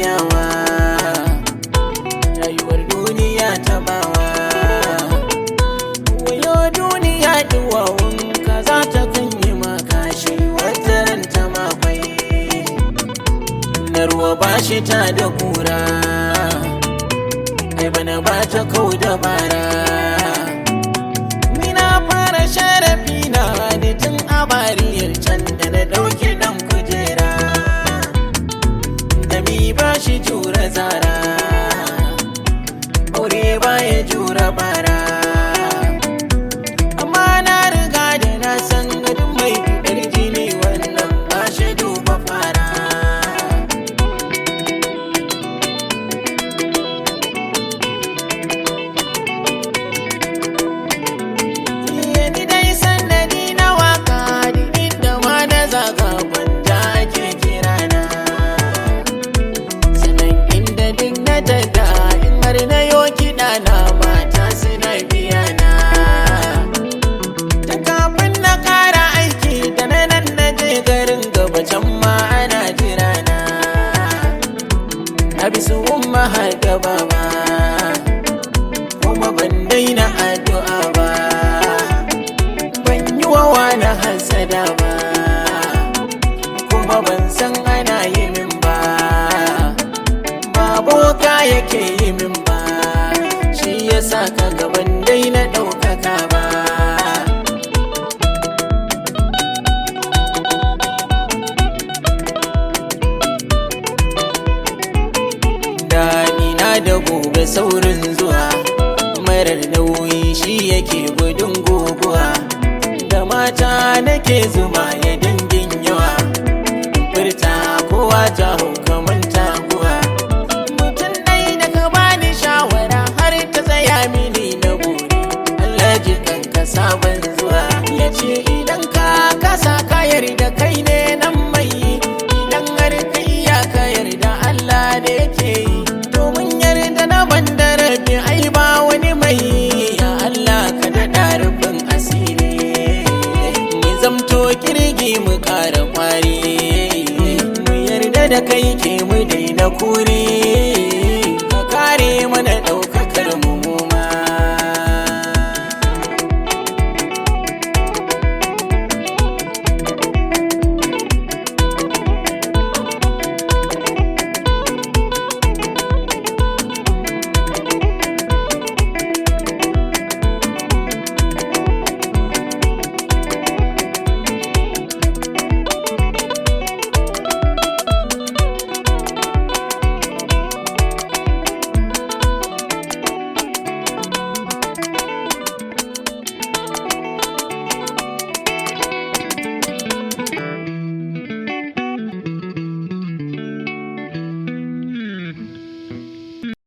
iyawa rayuwar duniya ta bawa wayo duniya duwawun ka za ta kan yi makashi wata ran ta makwai na ruwa ba shi ta da kura ai bana ba ta kau da bara ni na fara sharafi na ne tun a bariyar can da na ɗauki ɗan kujera da mi ba shi jura zara aure ba ya jura bara amma na riga da na san gadin mai fitar jini wannan ba shi duba fara ni dai sannadi na waka duk inda ma na zaga gwanja ake kirana sanan inda duk na tada in har na yo kiɗa na mata suna biya na ta kafin na ƙara aiki da na nan na je garin gaba can ma ana jira na na bi su umma har gaba ba kuma ban daina addu'a ba ban yi wa wani hasada ba kuma ban san ana yi min ba ba boka yake yi min ba shi ya sa ka gaban dai na ɗaukaka ba daɗi na da gobe saurin zuwa marar nauyi shi yake gudun guguwa da mata nake zuma ya dangin yawa furta kowa ta hau kamar taguwa mutum ɗai da ka bani shawara har ta tsaya mini na buri Allah ji kanka sabon zuwa ya ce idan ka kasa ka yarda kai ne nan mai idan har ka iya ka yarda Allah da yake yi domin yarda na ban da rabi ai ba wani mai ya Allah ka daɗa rufin asiri mu zamto kirgi mu ƙara ƙwari mu yarda da kai ke mu daina kure